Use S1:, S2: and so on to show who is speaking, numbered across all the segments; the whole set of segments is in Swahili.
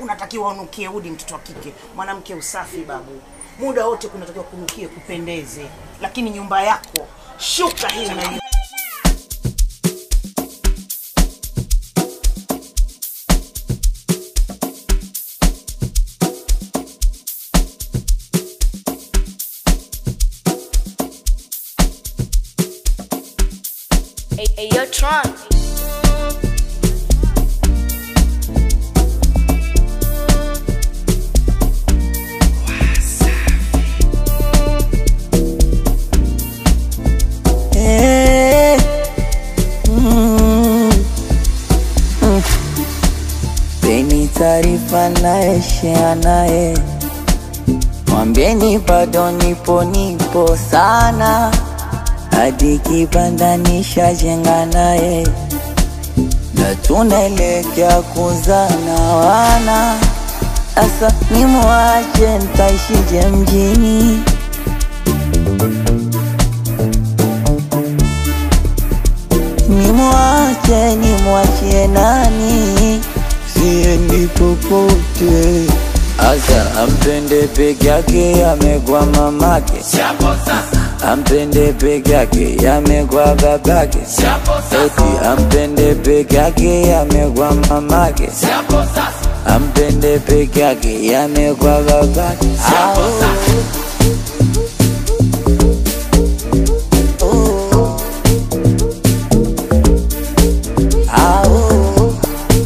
S1: unatakiwa unukie udi, mtoto wa kike. Mwanamke usafi babu, muda wote kunatakiwa kunukie, kupendeze. Lakini nyumba yako shuka hii na hiyo
S2: Hey, hey, yo, Tron.
S3: Eh, mm, mm. Peni taarifa naye share naye, mwambieni bado nipo nipo sana, hadi kibanda nishajenga naye, na tunaelekea kuzana wana. Asa nimwache ntaishije mjini? Nimwache nimwachie nani? Siendi popote. Asa ampende peke yake, amegwa mamake. Ampende peke yake, amegwa babake. Eti ampende peke yake, amegwa mamake. Ampende peke yake, amegwa babake. Au. Oh. Ah, oh,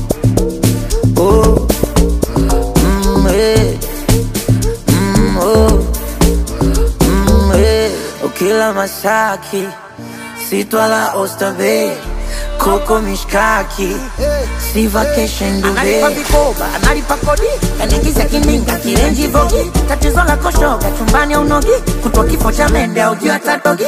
S3: oh, mm, eh, mm, oh, mm, eh. Ukila mashaki sitwala Oysterbay koko mishkaki si vacation
S1: analipa
S3: Dubai
S1: vikoba, analipa kodi,
S3: kanigiza kininga kirenji vogi
S1: tatizo la koshoga chumbani au nogi, kutwa kifo cha mende au juu hata dogi.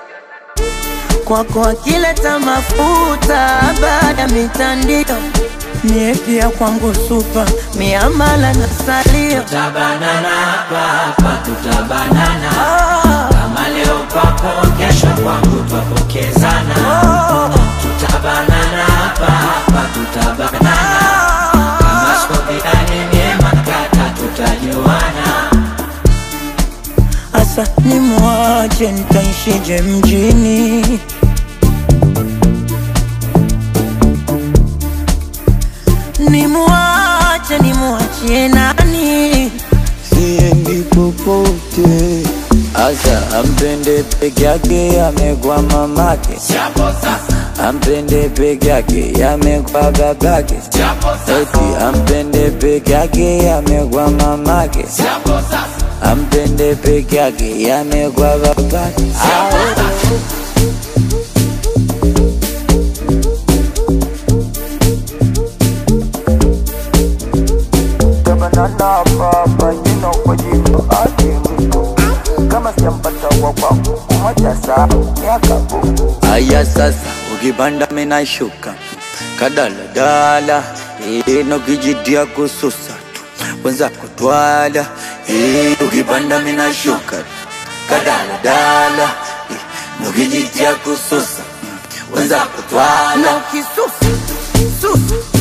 S3: kwako akileta mafuta baada ya mitandio mie pia kwangu supa miamala na salio
S4: tutabanana hapa hapa tutabanana
S3: Ah,
S4: kama leo kwako kesho kwangu twapokezana tutabanana hapa hapa tutabanana kama skopiani myema kata tutajuana
S3: Asa nimwache nitaishije mjini? Nimwache nimwachie nani? Siendi popote. Asa ampende peke yake, amegwa mamake.
S4: chapo sasa
S3: Ampende peke yake, amegwa babake.
S4: chapo
S3: Eti ampende peke yake, amegwa mamake.
S4: chapo sasa
S3: Ampende peke yake, yamegwa babake.
S5: Tabanana baba jina kwa jina ake mtu kama sijampata wa kwangu kumoja saa miaka buku
S3: Aya sasa, ukipanda mina shuka kadaladala, ino kijitia kususa tu wenza kutwala. Eh, Ukipanda mina shuka kadaladala, ino kijitia kususa wenza kutwala.
S1: Na ukisusa susa